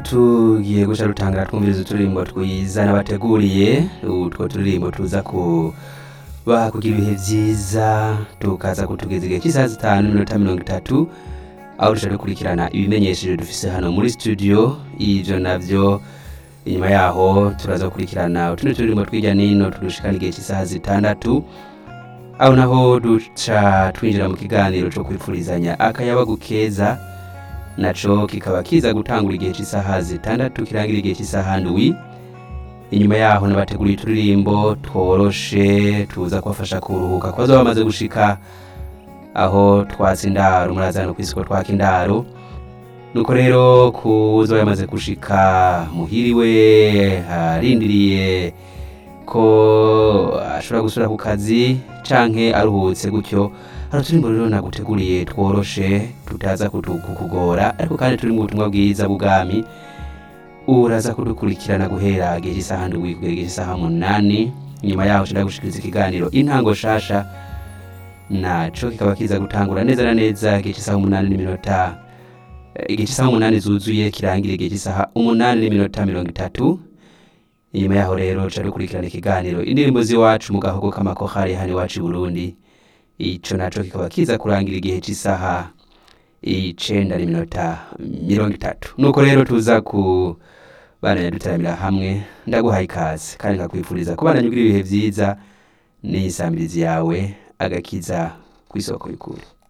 tugiye guca rutangara twumviriza uturirimbo twiza n'abateguriye utwo turirimbo tuza ku kugira ibihe byiza tukaza kutugeza igihe cy'isaha zitanu n'iminota mirongo itatu aho dushobora gukurikirana ibimenyesheje dufise hano muri studio ivyo navyo inyuma yaho turaza gukurikirana utundi turirimbo tw'irya nino tudushikana igihe cy'isaha zitandatu aho naho duca twinjira mu kiganiro co kwifurizanya akayabagu keza naco kikaba kiza gutangura igihe cy'isaha zitandatu kirangira igihe cy'isaha ndwi inyuma yaho nabateguriye uturirimbo tworoshe tuza kubafasha kuruhuka kubaza bamaze gushika aho twatsa indaro murazana kw'isiko twaka indaro nuko rero kuza yamaze gushika muhiriwe arindiriye ko ashobora gusubira ku kazi canke aruhutse gutyo hari uturimbo rero naguteguriye tworoshe tutaza kutu- kukugora ariko kandi turi mu butumwa bwiza bw'ubwami uraza kudukurikirana guhera igihe cy'isaha ndwi kugera igihe cy'isaha munani nyuma yaho nshobora gushikiriza ikiganiro intango shasha naco kikaba kiza gutangura neza na neza igihe cy'isaha umunani n'iminota eh, igihe cy'isaha umunani zuzuye kirangira igihe cy'isaha umunani n'iminota mirongo itatu inyuma yaho rero ca dukurikirana ikiganiro indirimbo z'iwacu mu gahogo k'amakohari hano iwacu i burundi ico naco kikaba kiza kurangira igihe cy'isaha icenda n'iminota mirongo itatu nuko rero tuza ku bana dutaramira hamwe ndaguhaye ikaze kandi nkakwifuriza kubana ugira ibihe vyiza n'isambirizi yawe agakiza kw'isoko y'ukuri